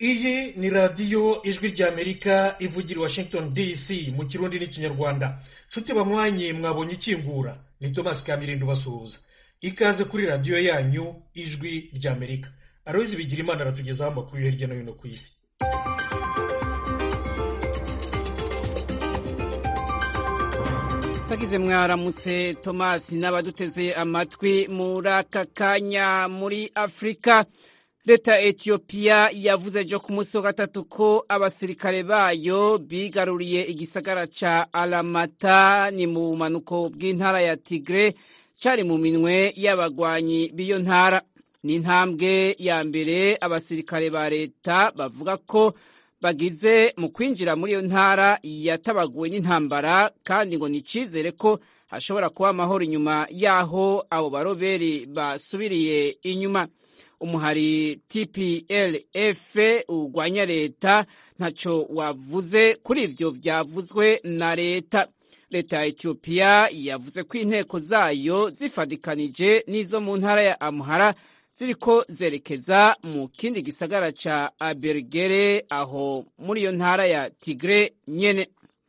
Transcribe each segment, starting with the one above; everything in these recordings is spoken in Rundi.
iyi ni radiyo ijwi ry'amerika ivugira i washington dc mu kirundi n'ikinyarwanda nshuti banywanyi mwabonye ikingura ni thomas kamirindo basuhuza ikaze kuri radiyo yanyu ijwi ry'amerika aroyizi bigira imana aratugezaho amakuru yo hirya no hino ku isi tagize mwaramutse tomasi n'abaduteze amatwi muri aka kanya muri afurika leta ya etiyopiya yavuze ejo ku munsi wa gatatu ko abasirikare bayo bigaruriye igisagara ca alamata ni mu bumanuko bw'intara ya tigre cari mu minwe y'abagwanyi b'iyo ntara ni intambwe ya mbere abasirikare ba leta bavuga ko bagize mu kwinjira muri iyo ntara yatabaguwe n'intambara kandi ngo ni icizere ko hashobora kuba amahoro inyuma y'aho abo baroberi basubiriye inyuma umuhari tplf urwanya leta ntaco wavuze kuri ivyo vyavuzwe na leta leta ya etiyopiya yavuze ko inteko zayo zifadikanije n'izo mu ntara ya amuhara ziriko zerekeza mu kindi gisagara ca abergere aho muri iyo ntara ya tigre nyene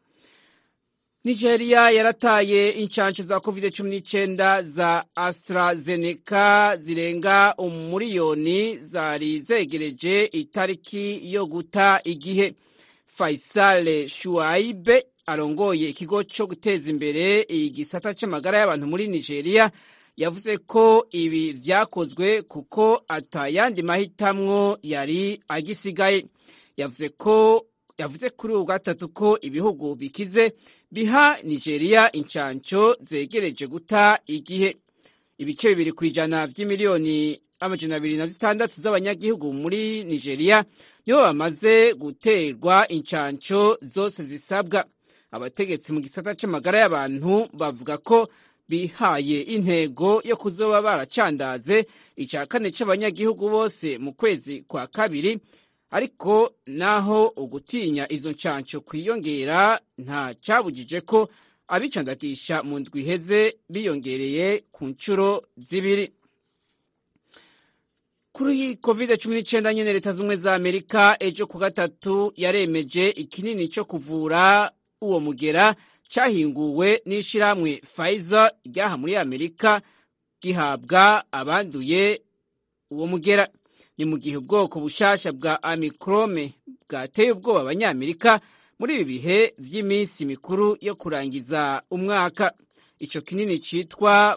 nigeria yarataye inshansho za covid cumi n'icyenda za astrazeneca zirenga umuriyoni zari zegereje itariki yo guta igihe faisal shuaibe arongoye ikigo cyo guteza imbere igisata c'amagara y'abantu muri nigeria yavuze ko ibi vyakozwe kuko atayandi mahitamwo yari agisigaye yavuze ko yavuze kuri ubu gatatu ko ibihugu bikize biha nigeria inshanco zegereje guta igihe ibice bibiri ku ijana vy'imiliyoni amajana abiri na zitandatu z'abanyagihugu muri nigeria nibo bamaze guterwa inshanco zose zisabwa abategetsi mu gisata c'amagara y'abantu bavuga ko bihaye intego yo kuzoba baracandaze ica kane c'abanyagihugu bose mu kwezi kwa kabiri ariko naho ugutinya izo nshansho kwiyongera nta cyabujije ko abicandagisha mu ndwi iheze biyongereye ku nshuro zibiri kuri covid cumi n'icyenda nyine leta z'ubumwe za amerika ejo ku gatatu yaremeje ikinini cyo kuvura uwo mugera cyahinguwe n'ishyirahamwe Pfizer ryaha muri amerika gihabwa abanduye uwo mugera ni mu gihe ubwoko bushasha bwa amikrome bwateye ubwoba abanyamerika muri ibi bihe by'iminsi mikuru yo kurangiza umwaka icyo kinini cyitwa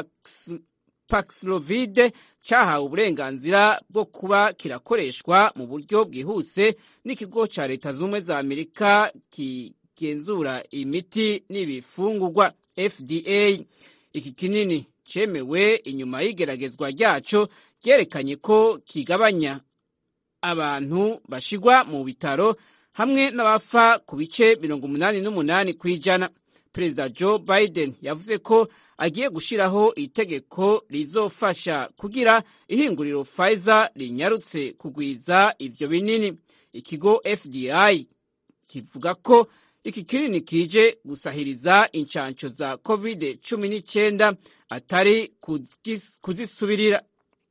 paxlovide cyahawe uburenganzira bwo kuba kirakoreshwa mu buryo bwihuse n'ikigo cya leta z'ubumwe za amerika kigenzura imiti n'ibifungurwa fda iki kinini cyemewe inyuma y'igeragezwa ryaco ryerekanye ko kigabanya abantu bashigwa mu bitaro hamwe n'abapfa ku bice mirongo umunani n'umunani ku ijana perezida joe biden yavuze ko agiye gushyiraho itegeko rizofasha kugira ihinguriro Pfizer rinyarutse kugwiza ivyo binini ikigo fdi kivuga ko iki kinini kije gusahiriza inshansho za covid cumi n'icyenda atari kuzisubirira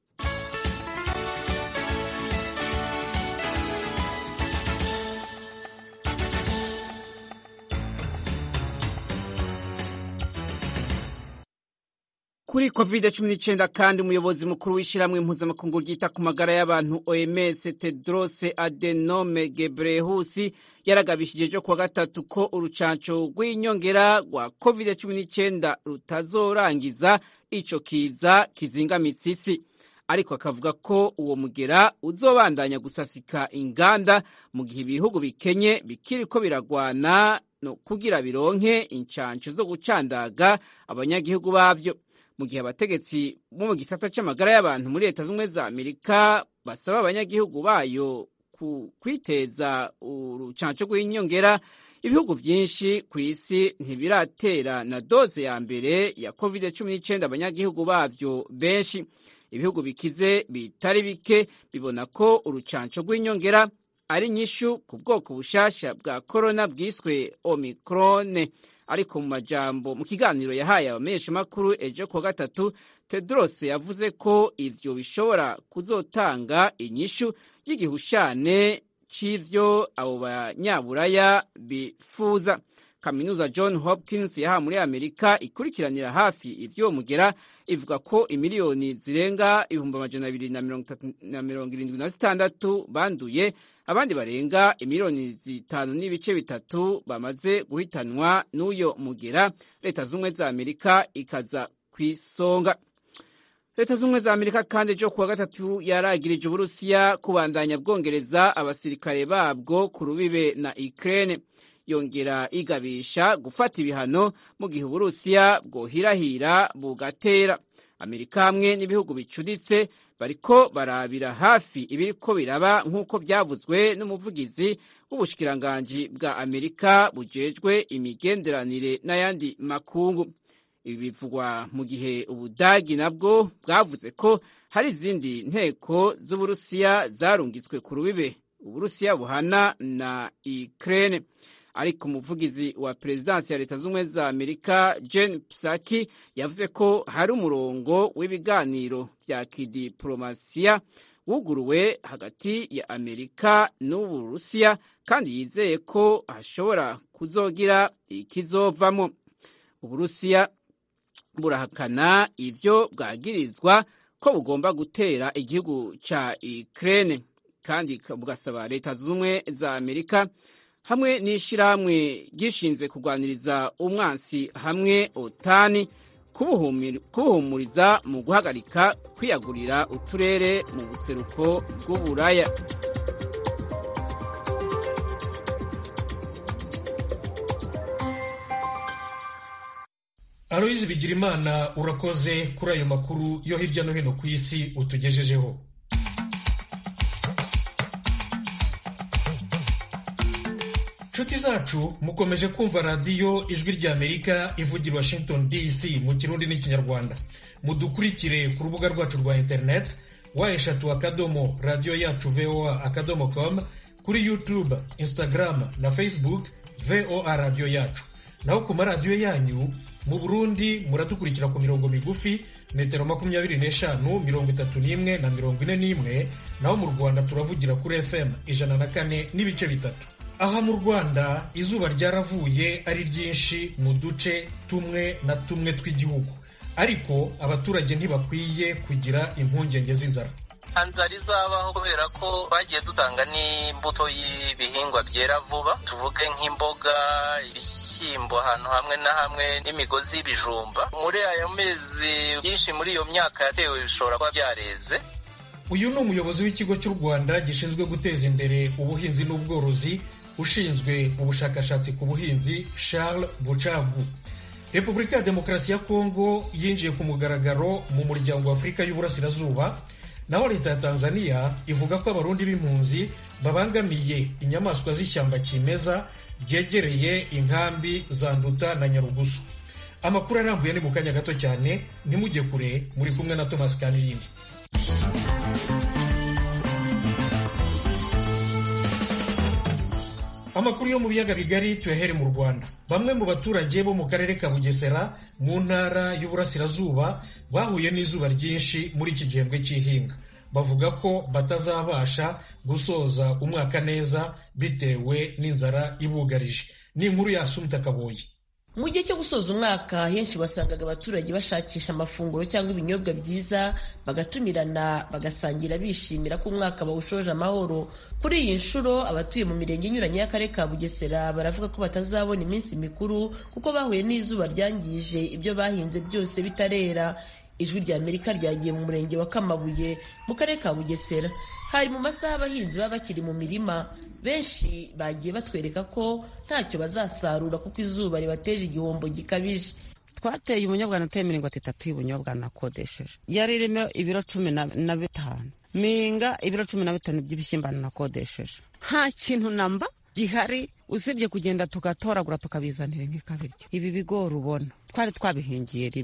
kuri covid cumi n'icyenda kandi umuyobozi mukuru w'ishyirahamwe mpuzamakungu ryita ku magara y'abantu oms tedros adenome gebrehusi yaragabishije ejo kuwa gatatu ko urucanco rw'inyongera rwa covid cumi n'icyenda rutazorangiza ico kiza kizingamitse isi ariko akavuga ko uwo mugera uzobandanya gusasika inganda mu gihe ibihugu bikenye bikiriko biragwana no kugira bironke incanco zo gucandaga abanyagihugu bavyo mu gihe abategetsi bo mu gisata c'amagara y'abantu muri leta z'ubumwe za amerika basaba abanyagihugu bayo kwiteza urucanco rw'inyongera ibihugu vyinshi ku isi ntibiratera na doze ya mbere ya covid cumi n'icyenda abanyagihugu bavyo benshi ibihugu bikize bitari bike bibona ko urucanco rw'inyongera ari nyishu ku bwoko bushasha bwa korona bwiswe omikrone ariko mu majambo mu kiganiro yahaye abamenyeshamakuru ejo kuwa gatatu tedros yavuze ko ivyo bishobora kuzotanga inyishu y'igihushane c'ivyo abo banyaburaya bifuza kaminuza john hopkins yaha muri amerika ikurikiranira hafi ivyo mugera ivuga ko imiliyoni zirenga ibihumbi amajana abiri na mirongo irindwi na zitandatu banduye abandi barenga imiliyoni zitanu n'ibice bitatu bamaze guhitanwa n'uyo mugera leta z'ubumwe za amerika ikaza ku isonga leta z'ubumwe za amerika kandi ejo kuwa gatatu yaragirije uburusiya kubandanya bwongereza abasirikare babwo ku rubibe na ukraine yongera igabisha gufata ibihano mu gihe uburusiya bwohirahira bugatera amerika hamwe n'ibihugu bicuditse bariko barabira hafi ibiriko biraba nk'uko byavuzwe n'umuvugizi w'ubushikiranganji bwa amerika bujejwe imigenderanire n'ayandi makungu ibi bivugwa mu gihe ubudagi nabwo bwavuze ko hari izindi nteko z'uburusiya zarungitswe ku rubibe uburusiya buhana na ukraine ariko umuvugizi wa perezidansi ya leta z'ubumwe za amerika jen psaki yavuze ko hari umurongo w'ibiganiro vya kidiplomasiya wuguruwe hagati ya amerika n'uburusiya kandi yizeye ko hashobora kuzogira ikizovamo uburusiya burahakana ivyo bwagirizwa ko bugomba gutera igihugu ca ukraine kandi bugasaba leta z'ubumwe za amerika hamwe n'ishyirahamwe gishinze kurwaniriza umwansi hamwe otani kubuhumuriza mu guhagarika kwiyagurira uturere mu buseruko bw'uburaya aloyizi bigirimana urakoze kuri ayo makuru yo hirya no hino ku isi utugejejeho nshuti zacu mukomeje kumva radiyo ijwi ry'amerika ivugira washington dc mu kirundi n'ikinyarwanda mudukurikire ku rubuga rwacu rwa interineti wa eshatu akadomo radiyo yacu voa akadomo com kuri youtube instagram na facebook voa radiyo yacu naho ku maradiyo yanyu mu burundi muradukurikira ku mirongo migufi metero makumyabiri n'eshanu mirongo itatu n'imwe na mirongo ine n'imwe naho mu rwanda turavugira kuri fm ijana na kane n'ibice bitatu aha mu rwanda izuba ryaravuye ari ryinshi mu duce tumwe na tumwe tw'igihugu ariko abaturage ntibakwiye kugira impungenge z'inzara inzara izabaho kubera ko bagiye dutanga n'imbuto y'ibihingwa byera vuba tuvuge nk'imboga ibishyimbo ahantu hamwe na hamwe n'imigozi y'ibijumba muri ayo mezi byinshi muri iyo myaka yatewe bishobora kuba byareze uyu ni umuyobozi w'ikigo cy'u rwanda gishinzwe guteza imbere ubuhinzi n'ubworozi ushinzwe ubushakashatsi ku buhinzi Charles Bucagu Repubulika ya Demokarasi ya Kongo yinjiye ku mugaragaro mu muryango wa Afurika y'Uburasirazuba naho leta ya Tanzania ivuga ko abarundi b'impunzi babangamiye inyamaswa z'ishyamba kimeza ryegereye inkambi za Nduta na Nyarugusu amakuru arambuye ni mu kanya gato cyane ntimujye kure muri kumwe na Thomas Kanirindi amakuru yo mu biyaga bigari tuyahere mu rwanda bamwe mu baturage bo mu karere ka bugesera mu ntara y'uburasirazuba bahuye n'izuba ryinshi muri iki gihembwe cy'ihinga bavuga ko batazabasha gusoza umwaka neza bitewe n'inzara ibugarije ni inkuru ya sumita kaboyi mu gihe cyo gusoza umwaka henshi wasangaga abaturage bashakisha amafunguro cyangwa ibinyobwa byiza bagatumirana bagasangira bishimira ko umwaka bawushoje amahoro kuri iyi nshuro abatuye mu mirenge inyuranye y'akarere ka bugesera baravuga ko batazabona iminsi mikuru kuko bahuye n'izuba ryangije ibyo bahinze byose bitarera ijwi rya amerika ryagiye mu murenge wa kamabuye mu karere ka bugesera hari mu masaha abahinzi baba bakiri mu mirima benshi bagiye batwereka ko ntacyo bazasarura kuko izuba ribateje igihombo gikabije twateye ubunyobwa nateye mirongo itatu y'ubunyobwa nakodesheje yari irimo ibiro cumi na bitanu minga ibiro cumi na bitanu by'ibishyimbo nakodesheje nta kintu namba gihari usibye kugenda tugatoragura tukabizanira nk'ikabiryo ibi bigori ubona twari twabihingiye rimwe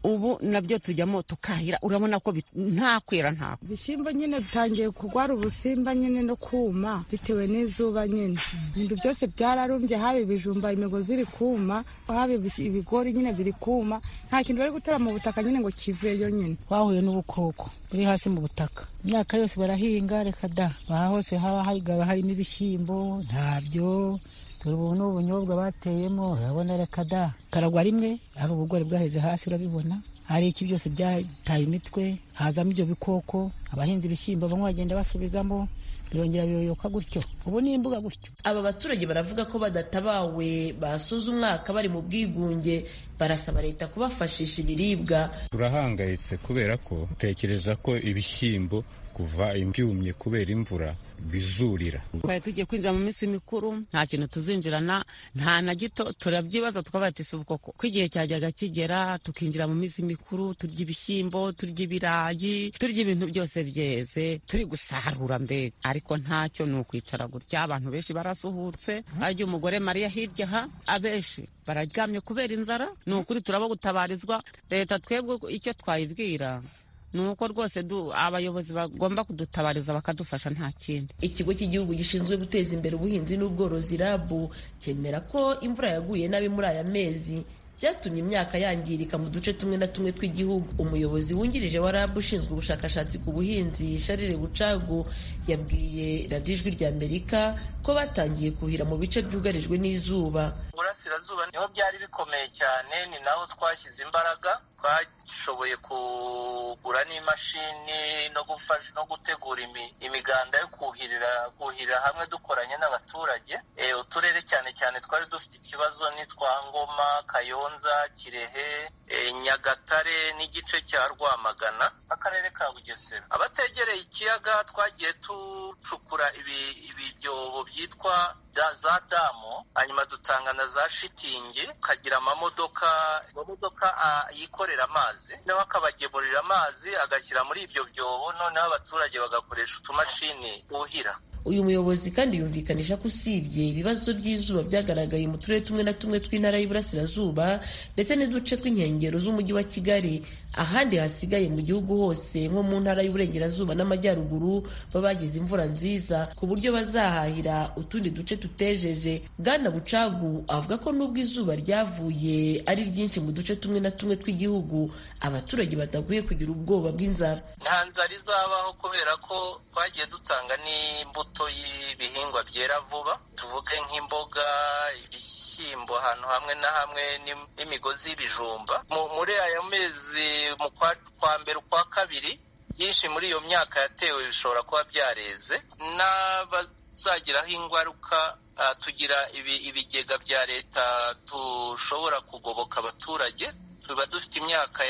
ubu nabyo tujyamo tukahira urabona ko nta kwera nta ibishyimbo nyine bitangiye kurwara ubusimba nyine no kuma bitewe n'izuba nyine ibintu byose byararumbye haba ibijumba imigozi iri kuma haba ibigori nyine biri kuma nta kintu bari gutera mu butaka nyine ngo kiveyo nyine twahuye n'ubukoko buri hasi mu butaka imyaka yose barahinga reka da aha hose haba harimo ibishyimbo ntabyo dore ubu ni ubunyobwa bateyemo urabona reka da karagwa rimwe hari ubugori bwaheze hasi urabibona hari iki byose byataye imitwe hazamo ibyo bikoko abahinzi ibishyimbo bamwe bagenda basubizamo birongera biyoyoka gutyo ubu ni imbuga gutyo aba baturage baravuga ko badatabawe basoza umwaka bari mu bwigunge barasaba leta kubafashisha ibiribwa turahangayitse kubera ko tekereza ko ibishyimbo kuva imbyumye kubera imvura bizurira twari tugiye kwinjira mu minsi mikuru nta kintu tuzinjirana nta na gito turabyibaza tukaba ati si ubwoko ko igihe cyajyaga kigera tukinjira mu minsi mikuru turya ibishyimbo turya ibirayi turya ibintu byose byeze turi gusarura mbega ariko ntacyo ni ukwicara gutya abantu benshi barasuhutse harya umugore mariya hirya aha abenshi bararyamye kubera inzara ni ukuri turaba gutabarizwa leta twebwe icyo twayibwira ni uko rwose abayobozi bagomba kudutabariza bakadufasha nta kindi ikigo cy'igihugu gishinzwe guteza imbere ubuhinzi n'ubworozi rabu cyemera ko imvura yaguye nabi muri aya mezi byatumye imyaka yangirika mu duce tumwe na tumwe tw'igihugu umuyobozi wungirije wa rabu ushinzwe ubushakashatsi ku buhinzi sharire bucagu yabwiye radiyo ijwi rya amerika ko batangiye kuhira mu bice byugarijwe n'izuba burasirazuba niho byari bikomeye cyane ni naho twashyize imbaraga twashoboye kugura n'imashini no gufasha no gutegura imiganda yo kuhirira kuhirira hamwe dukoranye n'abaturage uturere cyane cyane twari dufite ikibazo n'itwa ngoma kayonza kirehe nyagatare n'igice cya rwamagana akarere ka bugesera abategereye ikiyaga twagiye ducukura ibibyobo byitwa za damu hanyuma dutanga na za shitingi ukagira amamodoka amamodoka yikorera amazi noneho akabagemurira amazi agashyira muri ibyo byobo noneho abaturage bagakoresha utumashini buhira uyu muyobozi kandi yumvikanisha ko usibye ibibazo by'izuba byagaragaye mu turere tumwe na tumwe tw'intara y'Iburasirazuba ndetse n'uduce tw'inkengero z'umujyi wa Kigali ahandi hasigaye mu gihugu hose nko mu ntara y'Uburengerazuba n'Amajyaruguru baba bagize imvura nziza ku buryo bazahahira utundi duce tutejeje Bwana Bucagu avuga ko nubwo izuba ryavuye ari ryinshi mu duce tumwe na tumwe tw'igihugu abaturage badakwiye kugira ubwoba bw'inzara nta nzara izabaho kubera ko twagiye dutanga n'imbuto y'ibihingwa byera vuba tuvuge nk'imboga ibishyimbo ahantu hamwe na hamwe n'imigozi y'ibijumba muri aya mezi mu kwa mbere ukwa kabiri byinshi muri iyo myaka yatewe bishobora kuba byareze n'abazagiraho ingaruka tugira ibigega bya leta dushobora kugoboka abaturage tuba dufite imyaka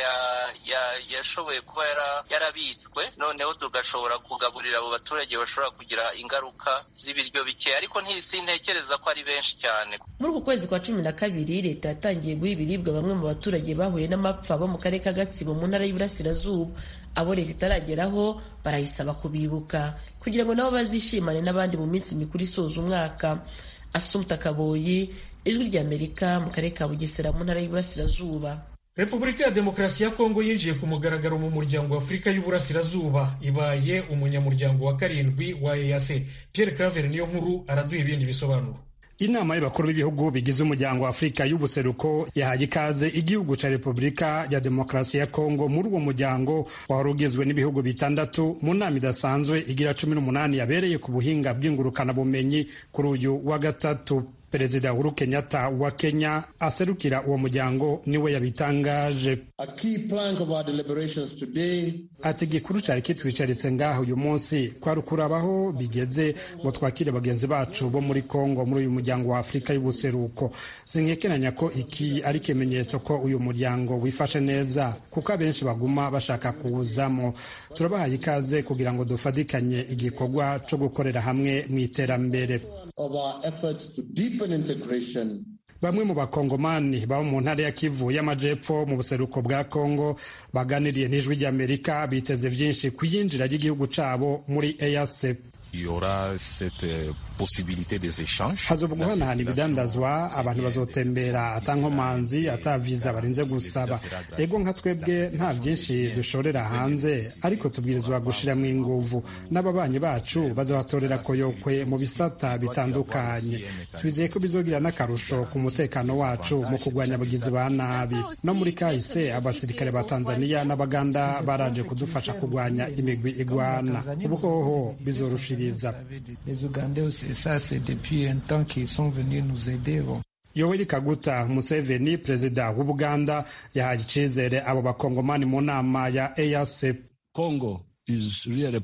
yashoboye kuba yarabitswe noneho tugashobora kugaburira abo baturage bashobora kugira ingaruka z'ibiryo bike ariko ntekereza ko ari benshi cyane muri uku kwezi kwa cumi na kabiri leta yatangiye guha ibiribwa bamwe mu baturage bahuye n'amapfa bo mu karere ka gatsibo mu ntara y'Iburasirazuba abo leta itarageraho barayisaba kubibuka kugira ngo nabo bazishimane n'abandi mu minsi mikuru isoza umwaka asumta kaboyi ijwi ry'amerika mu karere ka bugesera mu ntara y'Iburasirazuba repubulika ya demokarasi ya kongo yinjiye ku mugaragaro mu muryango wa afurika y'uburasirazuba ibaye umunyamuryango wa karindwi wa eac pierre claver niyo nkuru araduha ibindi bisobanuro inama y'abakuru b'ibihugu bigize umuryango wa afurika y'ubuseruko yahaye ikaze igihugu ca repubulika ya demokarasi ya kongo muri uwo muryango wari ugizwe n'ibihugu bitandatu mu nama idasanzwe igira cumi n'umunani yabereye ku buhinga bw'ingurukanabumenyi kuri uyu wa gatatu perezida uhuru kenyatta wa kenya aserukira uwo muryango niwe yabitangaje ati igikuru cyari kitwicaritse ngaho uyu munsi kwari ukurabaho bigeze ngo twakire bagenzi bacu bo muri kongo muri uyu muryango wa afurika y'ubuseruko sinkekeranya ko iki ari ikimenyetso ko uyu muryango wifashe neza kuko abenshi baguma bashaka kuwuzamo turabahaye ikaze kugira ngo dufatikanye igikorwa cyo gukorera hamwe mu iterambere bamwe mu bakongomani baba mu ntara ya kivu y'amajepfo mu buseruko bwa kongo baganiriye n'ijwi ry'amerika biteze byinshi ku yinjira ry'igihugu cyabo muri eac hazoba guhanahana ibidandazwa abantu bazotembera atankomanzi ataviza barinze gusaba ego nka twebwe nta byinshi dushorera hanze ariko tubwirizwa gushiramo inguvu n'ababanyi bacu bazabatorera koyokwe mu bisata bitandukanye twizeye ko bizogira n'akarusho ku mutekano wacu mu kurwanya abagizi ba nabi no muri kahise abasirikare ba tanzania n'abaganda baraje kudufasha kurwanya imigwi igwana ubu hoho bizorushiriza yoweri kaguta museveni perezida w'ubuganda yahaye icizere abo bakongomani mu nama ya eac congo Really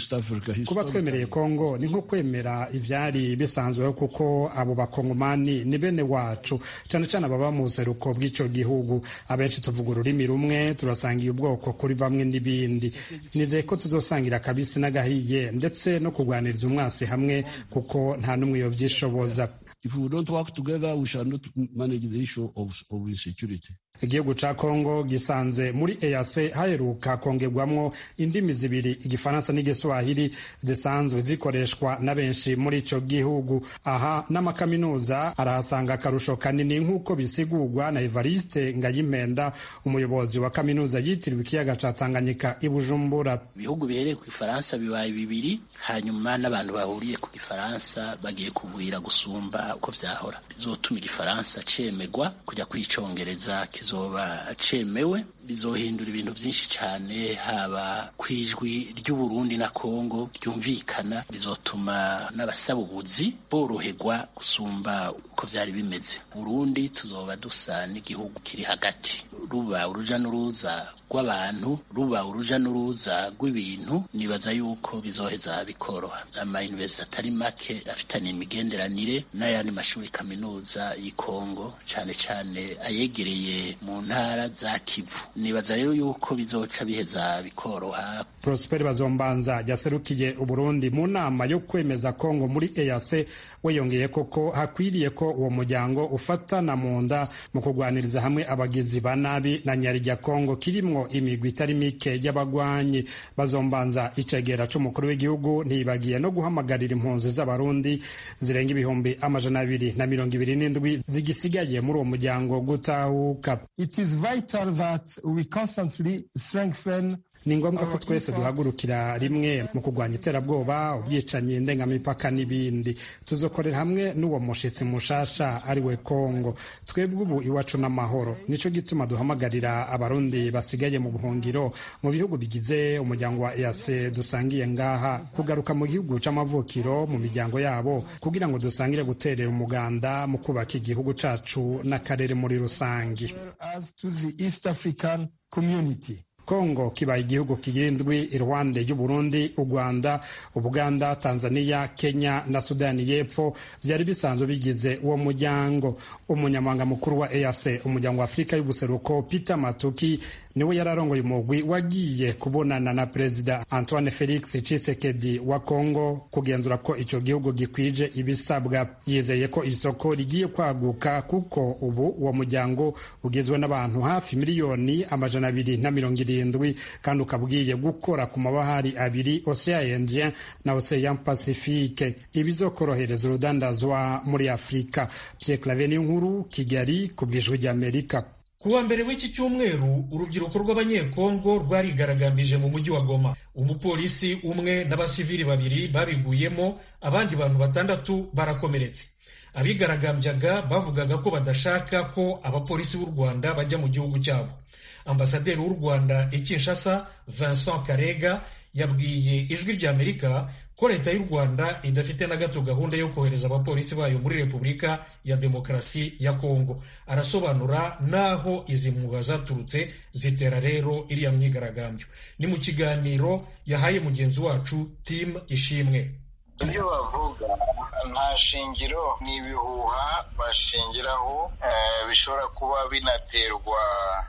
kuba twemereye kongo ni nko kwemera ivyari bisanzweho kuko abo bakongomani ni bene wacu cyane cyane ababa mu buseruko bw'ico gihugu abenshi tuvuga ururimi rumwe turasangiye ubwoko kuri bamwe n'ibindi nizeye ko tuzosangira akabisi n'agahiye ndetse no kurwaniriza umwasi hamwe kuko nta n'umwe yovyishoboza If we don't work together, we shall not manage the issue of, of insecurity. igihugu ca kongo gisanze muri eac haheruka kongerwamwo indimi zibiri igifaransa n'igiswahili zisanzwe zikoreshwa na benshi muri ico gihugu aha n'amakaminuza arahasanga akarusho kanini nk'uko bisigurwa na evariste ngayimpenda umuyobozi wa kaminuza yitiriwe ikiyaga ca tanganyika i bujumbura ibihugu bihereye ku gifaransa bibaye bibiri hanyuma n'abantu bahuriye ku gifaransa bagiye kugwira gusumba uko vyahora bizotuma igifaransa cemegwa kujya kuri icongereza kizoba cemewe bizohindura ibintu byinshi cyane haba ku ijwi ry'uburundi na kongo ryumvikana bizotuma n'abasaba ubuzi boroherwa gusumba uko byari bimeze burundi tuzoba dusa n'igihugu kiri hagati ruba uruja n'uruza rw'abantu ruba uruja n'uruza rw'ibintu nibaza yuko bizoheza bikoroha amayuniversiti atari make afitanye imigenderanire n'ayandi mashuri kaminuza y'ikongo cyane cyane ayegereye mu ntara za kivu nibaza rero yuko bizoca biheza bikoroha prosper bazombanza yaserukiye uburundi mu nama yo kwemeza kongo muri eac we yongeye koko hakwiriye ko uwo muryango ufatana mu nda mu kurwaniriza hamwe abagizi ba nabi na nyarya kongo kirimwo imigwi itari mike y'abagwanyi bazombanza icegera c'umukuru w'igihugu ntibagiye no guhamagarira impunzi z'abarundi zirenga ibihumbi amajana abiri na mirongo ibiri n'indwi zigisigaye muri uwo muryango gutahuka It is vital that we constantly strengthen ni ngombwa ko twese duhagurukira rimwe mu kurwanya iterabwoba ubwicanyi ndengamipaka n'ibindi tuzokorera hamwe n'uwo mushitsi mushasha ari we kongo twebwe ubu iwacu n'amahoro nico gituma duhamagarira abarundi basigaye mu buhungiro mu bihugu bigize umuryango wa eac dusangiye ngaha kugaruka mu gihugu c'amavukiro mu miryango yabo kugira ngo dusangire guterera umuganda mu kubaka igihugu cacu n'akarere muri rusangi as to the East African community. kongo kibaye igihugu kigira indwi iruhande y'uburundi u rwanda ubuganda tanzania kenya na sudani y'epfo byari bisanzwe bigize uwo muryango umunyamabanga mukuru wa eac umuryango wa afurika y'ubuseruko peter matuki niwe yari arongoye umugwi wagiye kubonana na perezida antoine felix cisekedi wa congo kugenzura ko ico gihugu gikwije ibisabwa yizeye ko isoko rigiye kwaguka kuko ubu uwo muryango ugizwe n'abantu hafi miliyoni amajana abiri na mirongo irindwi kandi ukaba ugiye gukora ku mabahari abiri ocean indien na ocean pacifique ibizokorohereza urudandazwa muri afurika pierre clave n'inkuru kigali ku bwijwi ry'amerika ku wa mbere w'iki cyumweru urubyiruko rw'abanyekongo rwarigaragambije mu mujyi wa goma umupolisi umwe n'abasivili babiri babiguyemo abandi bantu batandatu barakomeretse abigaragambyaga bavugaga ko badashaka ko abapolisi b'u rwanda bajya mu gihugu cyabo ambasaderi w'u rwanda i kinshasa vincent karega yabwiye ijwi ry'amerika ko leta y'u rwanda idafite na gato gahunda yo kohereza abapolisi bayo muri repubulika ya demokarasi ya kongo arasobanura n'aho izi mwuga zaturutse zitera rero iriya myigaragambyo ni mu kiganiro yahaye mugenzi wacu tim ishimwe ibyo bavuga nta shingiro ni ibihuha bashingiraho bishobora kuba binaterwa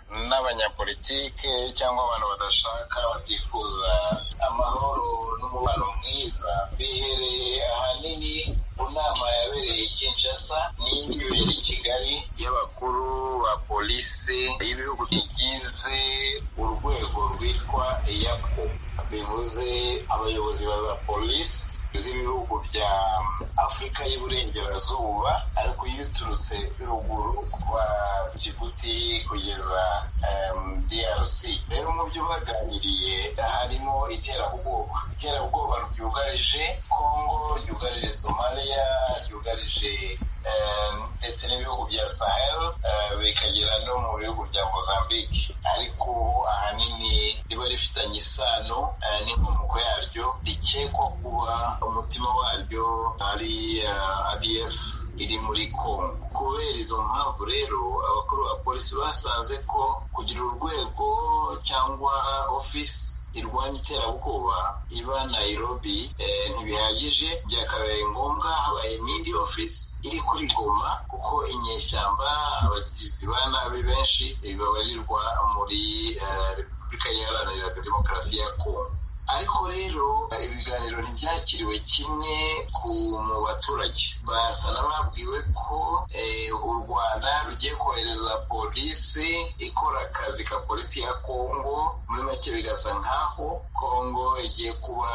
n'abanyapolitike cyangwa abantu badashaka batifuza amahoro n'umubano mwiza bihereye ahanini ku nama yabereye i Kinshasa n'indi ibera i Kigali y'abakuru ba polisi y'ibihugu bigize urwego rwitwa EACO bivuze abayobozi ba za polisi z'ibihugu bya afurika y'iburengerazuba ariko iyo uturutse ruguru kuva jibuti kugeza drc rero mu byo baganiriye harimo iterabwoba iterabwoba ryugarije congo ryugarije somalia ryugarije ndetse n'ibihugu bya sahel bikagera no mu bihugu bya mozambique ariko ahanini riba rifitanye isano n'inkomoko yaryo rikekwa kuba umutima waryo ari adf iri muri congo kubera izo mpamvu rero abakuru ba polisi basanze ko kugira urwego cyangwa ofisi irwanya iterabwoba iba nairobi ntibihagije byakabaye ngombwa habaye n'indi ofisi iri kuri goma kuko inyeshyamba abagizi ba nabi benshi babarirwa muri repubulika iharanira demokarasi ya kongo ariko rero ibiganiro ntibyakiriwe kimwe mu baturage basa n'ababwiwe ko u rwanda rugiye kohereza polisi ikora akazi ka polisi ya kongo muri make bigasa nk'aho kongo igiye kuba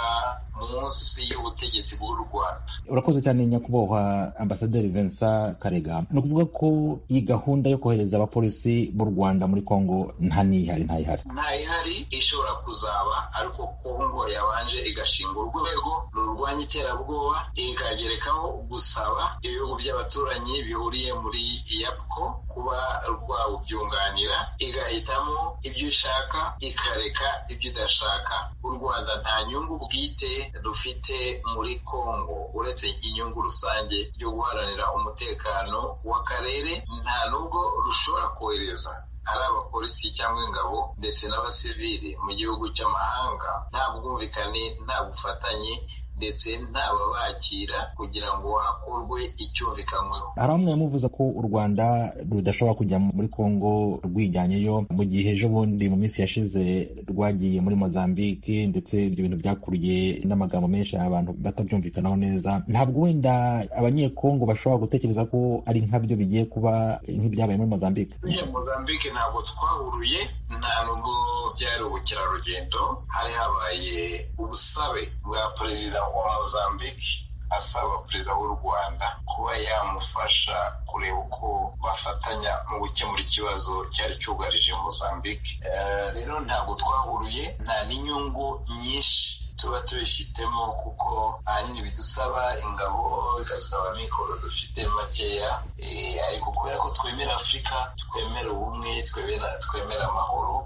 munsi y'ubutegetsi bw'u rwanda urakoze cyane nyakubahwa ambasaderi vincent karega ni ukuvuga ko iyi gahunda yo kohereza abapolisi b'u rwanda muri kongo nta n'ihari ntayihari ntayihari ishobora kuzaba ariko kongo yabanje igashinga urwego rurwanya iterabwoba ikagerekaho gusaba ibihugu by'abaturanyi bihuriye muri yapco kuba rwawubyunganira igahitamo ibyo ishaka ikareka ibyo idashaka u rwanda nta nyungu bwite rufite muri kongo uretse inyungu rusange yo guharanira umutekano w'akarere nta nubwo rushobora kohereza ari abapolisi cyangwa ingabo ndetse n'abasivili mu gihugu cy'amahanga nta bwumvikane nta bufatanye ndetse ntababakira kugira ngo hakorwe icyumvikanyweho hari bamwe muvuze ko u rwanda rudashobora kujya muri kongo rwijyanyeyo mu gihe ejo bundi mu minsi yashize rwagiye muri mozambique ndetse ibyo bintu byakuriye n'amagambo menshi abantu batabyumvikanaho neza ntabwo wenda abanyekongo bashobora gutekereza ko ari nkabyo bigiye kuba nk'ibyabaye muri mozambique mozambique ntabwo twahuruye nta nubwo byari ubukerarugendo hari habaye ubusabe bwa perezida wa mozambique asaba perezida w'u rwanda kuba yamufasha kureba uko bafatanya mu gukemura ikibazo cyari cyugarije mozambique rero ntabwo twahuruye nta n'inyungu nyinshi tuba tubifitemo kuko ahanini bidusaba ingabo bikadusaba amikoro dufite makeya ariko kubera ko twemera afurika twemera ubumwe twemera amahoro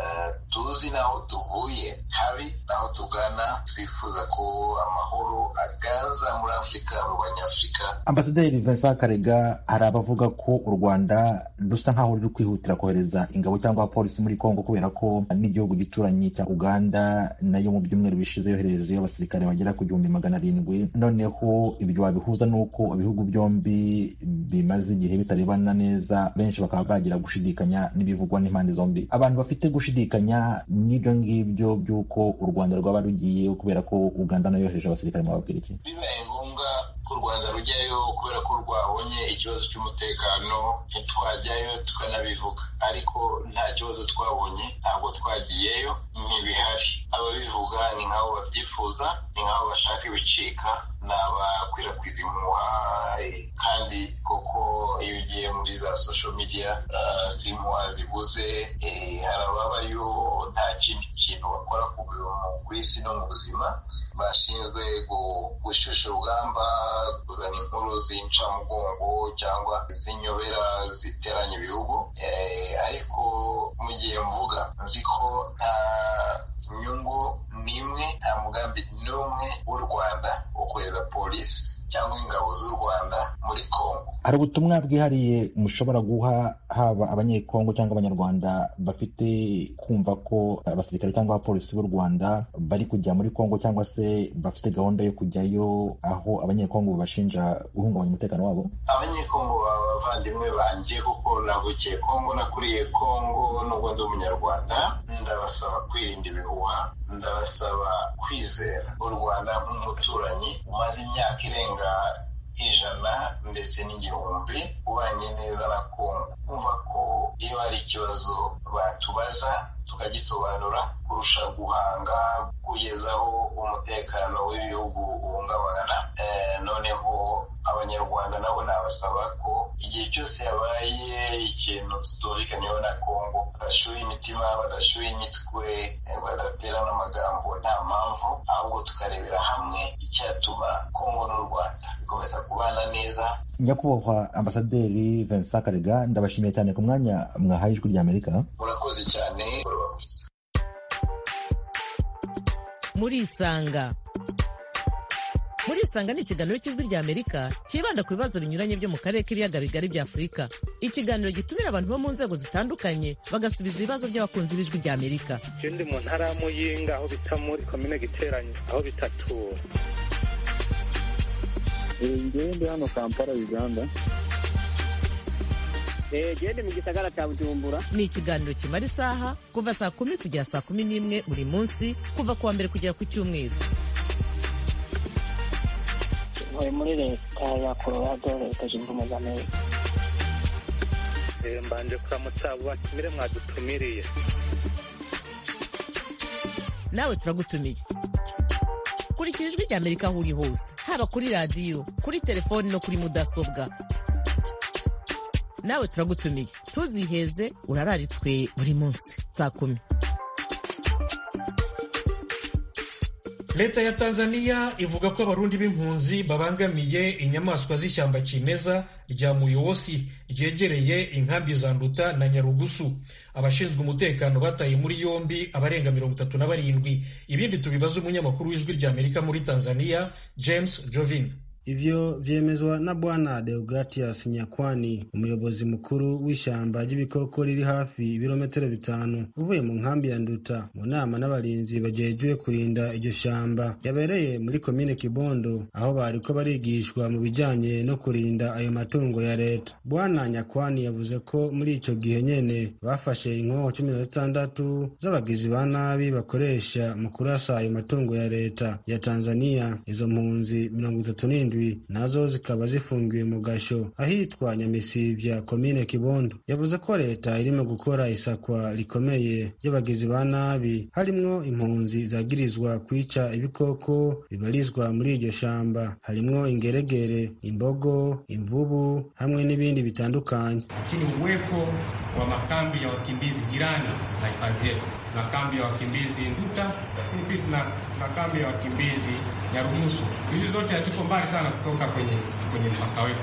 tuzi n'aho tuvuye habi n'aho tugana twifuza ko amahoro aganza muri afurika mu banyafurika ambasaderi vincent karega hari abavuga ko u rwanda rusa nk'aho ruri kwihutira kohereza ingabo cyangwa abapolisi muri kongo kubera ko n'igihugu gituranyi cya uganda nayo mu byumweru bishize yohereje abasirikare bagera ku gihumbi magana arindwi noneho ibyo wabihuza n'uko ibihugu byombi bimaze igihe bitarebana neza benshi bakaba bagira gushidikanya n'ibivugwa n'impande zombi abantu bafite gushidikanya n'ibyo ngibyo by'uko u rwanda rwaba rugiye kubera ko uganda nayo yohereje abasirikare mubabwira iki bibaye ngombwa ko u rwanda rujyayo kubera ko rwabonye ikibazo cy'umutekano ntitwajyayo tukanabivuga ariko nta kibazo twabonye ntabwo twagiyeyo ntibihari ababivuga ni nk'abo babyifuza ni nk'abo bashaka ibicika ni abakwirakwiza impuha kandi koko iyo ugiye muri za social media si impuha zibuze hari ababayo nta kindi kintu bakora ku isi no mu buzima bashinzwe gushyushya urugamba kuzana inkuru z'incamugongo cyangwa z'inyobera ziteranya ibihugu ariko mu gihe mvuga nzi ko nta inyungu n'imwe nta mugambi n'umwe w'u rwanda wo kohereza polisi cyangwa ingabo z'u rwanda muri kongo hari ubutumwa bwihariye mushobora guha haba abanyekongo cyangwa abanyarwanda bafite kumva ko abasirikare cyangwa abapolisi b'u rwanda bari kujya muri kongo cyangwa se bafite gahunda yo kujyayo aho abanyekongo babashinja guhungabanya umutekano wabo abanyekongo baba abavandimwe banjye kuko navukiye kongo nakuriye kongo nubwo ndi umunyarwanda ndabasaba kwirinda ibihuha ndabasaba kwizera u rwanda nk'umuturanyi umaze imyaka irenga ijana ndetse n'igihumbi ubanye neza na kongo kumva ko iyo hari ikibazo batubaza tukagisobanura u kurusha guhanga kugeza aho umutekano w'ibihugu uhungabana noneho abanyarwanda nabo nabasaba ko igihe cyose habaye ikintu tutumvikanyeho na kongo badashyuye imitima badashyuye imitwe badaterana amagambo nta mpamvu ahubwo tukarebera hamwe icyatuma kongo n'u rwanda bikomeza kubana neza nyakubahwa ambasaderi vincent karega ndabashimiye cyane ku mwanya mwahaye ijwi ry'amerika murakoze cyane murisanga murisanga ni ikiganiro cy'ijwi ry'amerika cyibanda ku bibazo binyuranye byo mu karere k'ibiyaga bigari bya afurika ikiganiro gitumira abantu bo mu nzego zitandukanye bagasubiza ibibazo by'abakunzi b'ijwi ry'amerika je ndi mu ntara ya muyinga aho bita muri komine giteranye aho bitatura ngewe ndi hano kampala uganda gende mu gisagara cya bujumbura ni ikiganiro kimara isaha kuva saa kumi kugera saa kumi n'imwe buri munsi kuva ku wa mbere kugera ku cyumweru ntuye muri leta ya colorado leta zunze ubumwe za amerika mbanje kuramutsa abo batumire mwadutumiriye nawe turagutumiye kurikira ijwi ry'amerika aho uri hose haba kuri radiyo kuri telefoni no kuri mudasobwa nawe turagutumiye ntuziheze urararitswe buri munsi saa kumi leta ya tanzania ivuga ko abarundi b'impunzi babangamiye inyamaswa z'ishyamba kimeza rya muyobosi ryegereye inkambi za nduta na nyarugusu abashinzwe umutekano bataye muri yombi abarenga mirongo itatu na barindwi ibindi tubibaza umunyamakuru w'ijwi ry'amerika muri tanzania james jovin ivyo vyemezwa na bwana Deogratias Nyakwani umuyobozi mukuru w'ishyamba ry'ibikoko riri hafi ibirometero bitanu uvuye mu nkambi ya Nduta mu nama n'abarinzi bajejwe kurinda iryo shamba yabereye muri komine Kibondo aho bariko barigishwa mu bijanye no kurinda ayo matungo ya leta bwana Nyakwani yavuze ko muri ico gihe nyene bafashe inkoho cumi na zitandatu z'abagizi ba nabi bakoresha mu kurasa ayo matungo ya leta ya Tanzania izo mpunzi mirongo itatu n'indwi nazo zikaba zifungiwe mu gasho ahitwa nyamisivya komine kibondo yavuze ko leta irimo gukora isakwa rikomeye ry'abagizi ba nabi harimwo impunzi zagirizwa kwica ibikoko bibarizwa muri iryo shamba harimwo ingeregere imbogo imvubu hamwe n'ibindi bitandukanye lakini uwepo wa makambi ya wakimbizi jirani na hifadhi yetu tuna kambi ya wakimbizi Nduta, lakini pia tuna, tuna kambi ya wakimbizi Nyarugusu. Hizi zote haziko mbali sana kutoka kwenye kwenye mpaka wetu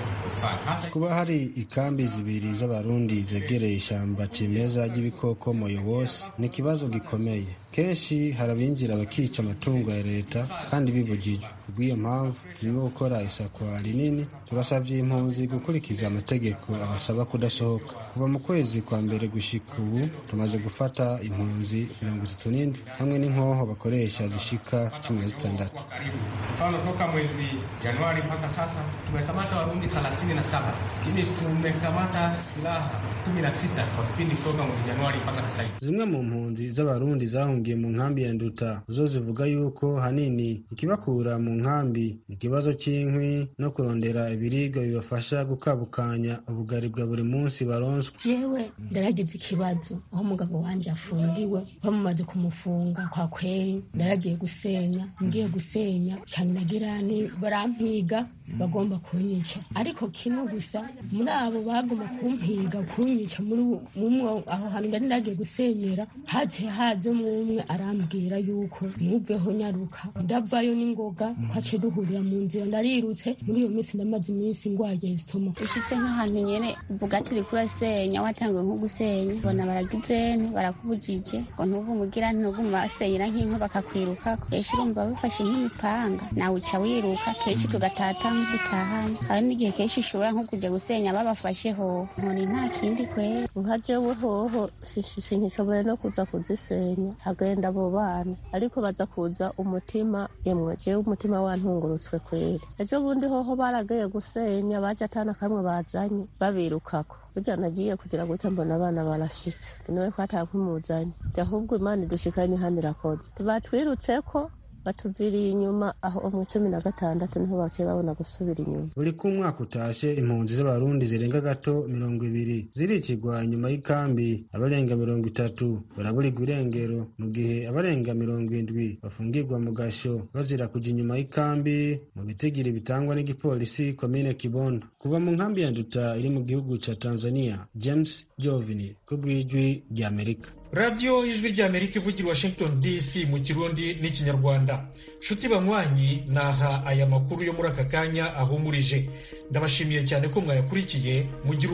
kuba hari ikambi zibiri z'abarundi zegereye ishamba cimeza ry'ibikoko moyobosi ni ikibazo gikomeye kenshi hari abinjira bakica amatungo ya leta kandi bibujijwe kubw'iyo mpamvu turimo gukora isakwa rinini turasabye impunzi gukurikiza amategeko abasaba kudasohoka kuva mu kwezi kwa mbere gushika ubu tumaze gufata impunzi mirongo itatu n'indwi hamwe n'inkoho bakoresha zishika cumi na zitandatu mfano toka mwezi Januari mpaka sasa tumekamata warundi thelathini na saba lakini tumekamata silaha kumi na sita kwa kipindi kutoka mwezi Januari mpaka sasa hivi. zimwe mu mpunzi z'abarundi zahungiye mu nkambi ya nduta zo zivuga yuko hanini ikibakura mu nkambi ni ikibazo cy'inkwi no kurondera ibiribwa bibafasha gukabukanya ubugari bwa buri munsi baronswa jewe ndaragize ikibazo aho umugabo wanje afungiwe bamaze kumufunga kwa kweri ndaragiye gusenya ngiye gusenya cyane nagirane barampiga bagomba kunyica ariko kimwe gusa muri abo bagomba kumpiga kunyica muri mumwe aho hantu ndari ndagiye gusenyera haje haje umwe arambwira yuko ntuveho nyaruka ndavayo n'ingoga twaciye duhurira mu nzira ndarirutse muri iyo minsi ndamaze iminsi ngwaye sitoma ushitse nk'ahantu nyene uvuga ati uriko urasenya watanguye nko gusenya bona baragize barakubujije ngo ntuvumugira ntuguma basenyera nk'inka bakakwirukako kenshi urumva bifashe nk'imipanga nawe uca wiruka kenshi tugatata nk'udutahanye harimo igihe kenshi ushobora nko kuja gusenya babafasheho nkoni nta kindi kwera nka jewe hoho sinkishoboye no kuza kuzisenya hagenda abo bana ariko baza kuza umutima yemwe jewe umutima wantungurutswe kweri ejo bundi hoho baragiye gusenya baje atana kamwe bazanye babirukako burya nagiye kugira gute mbona abana barashitse niwe ko atakwimuzanye ahubwo imana idushikanye hano irakoze batwirutseko batuviriye inyuma aho mu cumi na gatandatu niho baciye babona gusubira inyuma buri ko umwaka utashe impunzi z'abarundi zirenga gato mirongo ibiri zirikigwa inyuma y'ikambi abarenga mirongo itatu baraburirwa irengero mu gihe abarenga mirongo indwi bafungirwa mu gasho bazira kujya inyuma y'ikambi mu bitigiri bitangwa n'igipolisi komine kibondo kuva mu nkambi ya nduta iri mu gihugu ca tanzania james jovini ku bw'ijwi ry'amerika radiyo ijwi ry'amerika ivugira washington dc mu kirundi n'ikinyarwanda nshuti banywanyi naha aya makuru yo muri aka kanya ahumurije ndabashimiye cyane ko mwayakurikiye mugira